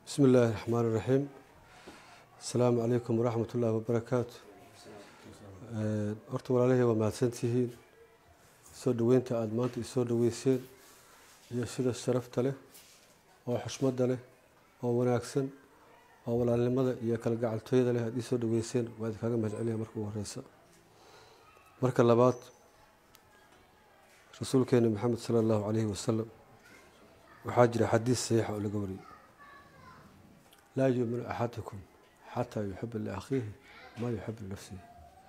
bismi illaahi raxmaan iraxiim asalaamu calaykum waraxmat ullaahi wabarakaatu horta walaalahey waa mahadsantihiin soo dhoweynta aada maanta isoo dhoweyseen iyo sida sharafta leh oo xushmadda leh oo wanaagsan oo walaalnimada iyo kalgacaltooyada leh aada iisoo dhoweyseen waa idinkaaga mahadceliya marka ugu horeysa marka labaad rasuulkeena maxamed sala allahu calayhi wasalam waxaa jira xadiis saxiixa oo laga wariyey laa yuuminu axadukum xataa yuxiba liakhiihi maa yuxibu linafsihi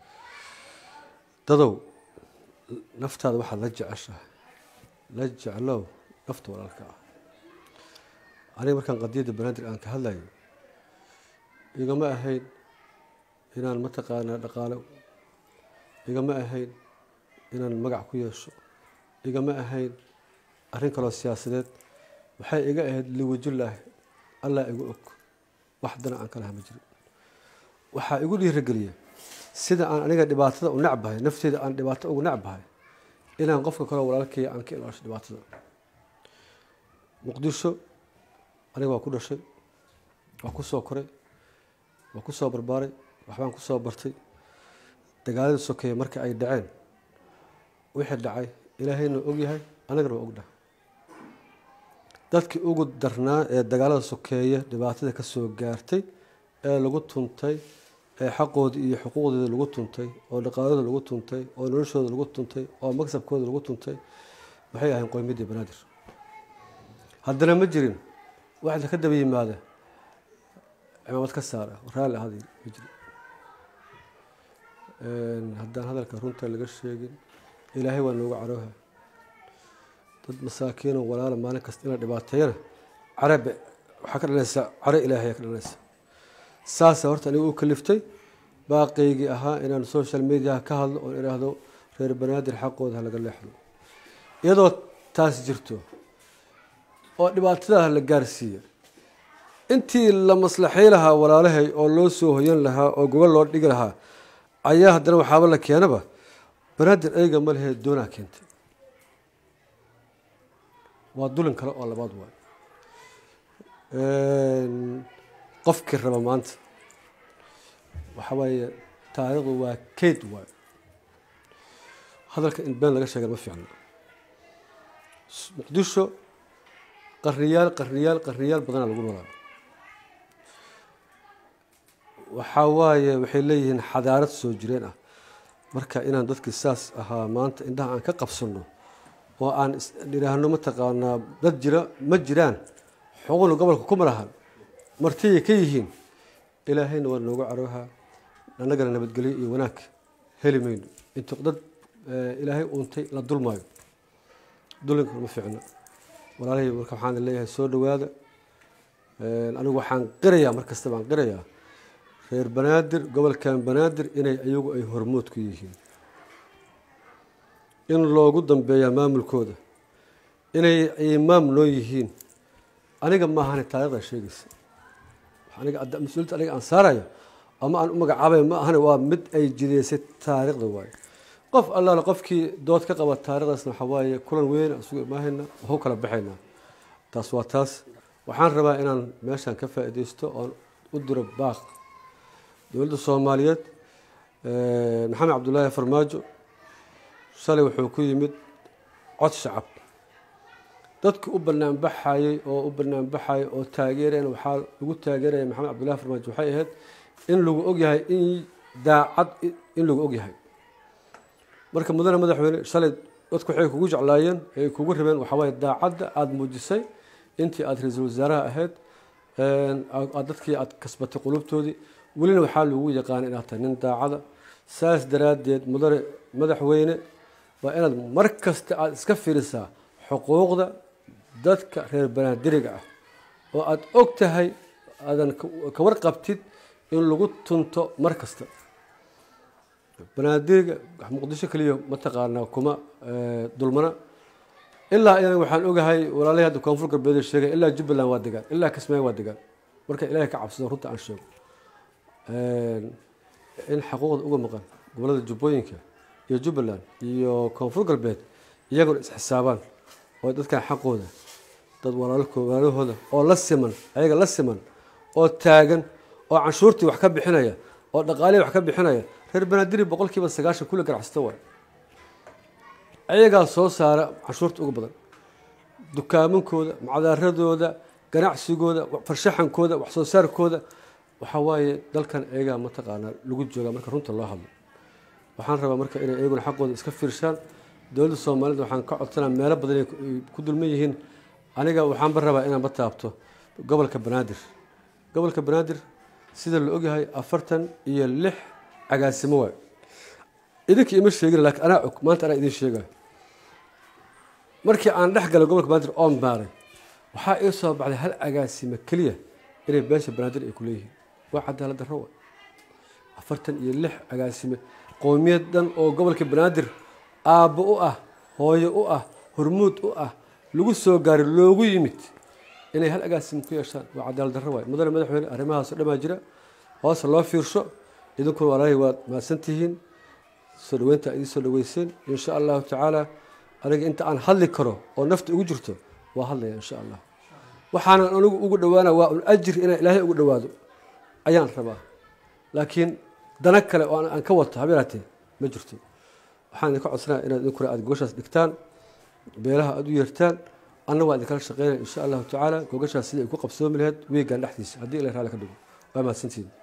dadow naftaada waxaad la jeceshahay la jeclow nafta walaalka ah aniga markaan qadiyadda banaadir aan ka hadlayo igama ahayn inaan mataqaanaa dhaqaalo igama ahayn inaan magac ku yeesho igama ahayn arrin kaloo siyaasadeed waxay iga ahayd liwajulaahi allah igu og wax dana aan ka laha ma jirin waxaa igu dhiirageliya sida aan aniga dhibaatada u necbahay nafteeda aan dhibaato ugu necbahay inaan qofka kaleo walaalkaya aan ka ilaasho dhibaatada muqdisho aniga waa ku dhashay waa ku soo koray waa ku soo barbaaray waxbaan ku soo bartay dagaalada sokeeye marka ay dhaceen wixii dhacay ilaahayna ogyahay anagana waa ognahay dadkii ugu darnaa ee dagaalada sokeeye dhibaatada ka soo gaartay ee lagu tuntay ee xaqoodii iyo xuquuqdooda lagu tuntay oo dhaqaaladooda lagu tuntay oo noloshooda lagu tuntay oo magsabkooda lagu tuntay waxay ahayn qoymadii banaadir haddana ma jirin waxda ka daba yimaada cimaamad ka saara raalli ahad ma jirin haddaan hadalka runta laga sheegin ilaahay waa nooga carooha dad masaakiinoo walaala maalin kasta in la dhibaateeyana carabe waxaa ka dhalanaysaa care ilaahay ayaa ka dhalanaysa saasa horta aniga u kaliftay baaqaygii ahaa inaan social mediaha ka hadlo oon idhaahdo reer banaadir xaqooda ha laga leexdo iyadoo taas jirto oo dhibaatadaha la gaarsiiya intii la maslaxay lahaa walaalahay oo loo soo hoyan lahaa oo gobol loo dhigi lahaa ayaa haddana waxaaba la keenaba banaadir ayga ma lehee doonaa keentay waa dulin kale oo labaad waay qofkii raba maanta waxa waaye taariikhdu waa keyd waay hadalka in been laga sheega ma fiicno muqdisho qarniyaal qarniyaal qarniyaal badanaa lagu noolaa waxaa waaye waxay leeyihiin xadaarad soo jireen ah marka inaan dadkii saas ahaa maanta indhaha aan ka qabsano oo aan idhaahno mataqaanaa dad jira ma jiraan xuquuqna gobolka kuma lahan martiyay ka yihiin ilaahayna waa noogu carooha annagana nabadgelyo iyo wanaag heli mayno intu dad ilaahay uuntay la dulmaayo dulinka ma fiicno walaalahii marka waxaan leeyahay soo dhowaada anigu waxaan qirayaa mar kasta baan qirayaa reer banaadir gobolkan banaadir inay iyagu ay hormood ku yihiin in loogu dambeeyaa maamulkooda inay imaam noo yihiin aniga maahane taarikhda sheegaysa aniga mas-uuliyadda aniga aan saarayo ama aan u magacaabay ma ahane waa mid ay jideysay taariikhda waaye qof allaale qofkii dood ka qaba taarikhdaasna waxaa waaye kulan weyn isugu imaahayna waxu kala baxaynaa taas waa taas waxaan rabaa inaan meeshan ka faa'iideysto oon u diro baaq dowladda soomaaliyeed maxamed cabdullaahi farmaajo shalay wuxuu ku yimid cod shacab dadka u banaanbaxayey oo u banaanbaxayay oo taageereen waxaa lagu taageeraya maxamed cabdullahi farmaajo waxay ahayd in lagu ogyahay in daacad in lagu ogyahay marka mudane madaxweyne shalay dadku waxay kugu jeclaayeen ay kugu rabeen waxaa waaye daacadda aada muujisay intii aada ra-iisul wasaaraha ahayd aad dadkii aada kasbatay qulubtoodii welina waxaa lagu yaqaana inaad tahay nin daacada saas daraaddeed mudane madaxweyne waa inaad mar kasta aada iska fiirisaa xuquuqda dadka reer banaadiriga ah oo aada og tahay aadan ka warqabtid in lagu tunto mar kasta banaadiriga muqdisho keliya mataqaanaa kuma dulmana ilaa idan waxaan ogahay walaalahii hadda koonfur galbeed sheegay ilaa jubbaland waa degaan ilaa kismaayo waa degaan marka ilaahay ka cabsado runta aan sheego in xaquuqda uga maqan gobolada jubbooyinka iyo jubbaland iyo koonfur galbeed iyaguna isxisaabaan oo dadkan xaqooda dad walaalahooda oo la siman ayaga la siman oo taagan oo canshuurtii wax ka bixinaya oo dhaqaalihii wax ka bixinaya reer banaadiri boqol kiiba sagaashan kulle ganacsata waay ayagaa soo saara canshuurta ugu badan dukaamankooda macdaaradooda ganacsigooda farshaxankooda wax soo saarkooda waxaa waaye dalkan ayagaa mataqaanaa lagu joogaa marka runta loo hadlo waxaan rabaa marka inay iyaguna xaqooda iska fiirshaan dowladda soomaalida waxaan ka codsanaa meelo badan ay ku dulman yihiin aniga waxaanba rabaa inaanba taabto gobolka banaadir gobolka banaadir sida la ogyahay afartan iyo lix agaasimo waay idinka ima sheegin laakiin anaa og maanta anaa idiin sheegayo markii aan dhex galay gobolka banaadir oon baaray waxaa ii soo baxday hal agaasimo keliya inay beesha banaadir ay ku leeyihiin waa cadaalad darro wa afartan iyo lix agaasime qoomiyad dhan oo gobolka banaadir aabbo u ah hooyo u ah hormuud u ah lagu soo gaaray loogu yimid inay hal agaasimo ku yeeshaan waa cadaalad darro waay mudane madaxweyne arrimahaasoo dhamaa jira hoose loo fiirsho idinkuna walaalahay waad mahadsantihiin soo dhaweynta idiin soo dhaweyseen insha allahu tacaala aniga inta aan hadli karo oo nafta ugu jirto waa hadlaya insha allah waxaanan anigu ugu dhawaana waa un ajir inaan ilaahay ugu dhawaado ayaan rabaa laakiin dana kale oo aan ka wato habeeraatee ma jirto waxaan idinka codsanaya inaad idinkuna aad gogashaas dhigtaan beelaha aad u yeertaan anna waa idinkala shaqeynaya insha allahu tacaala gogashaas sidai ay ku qabsoomi lahayd weegan dhexdiisa haddii ila raali ka dhigo waa mahadsantihin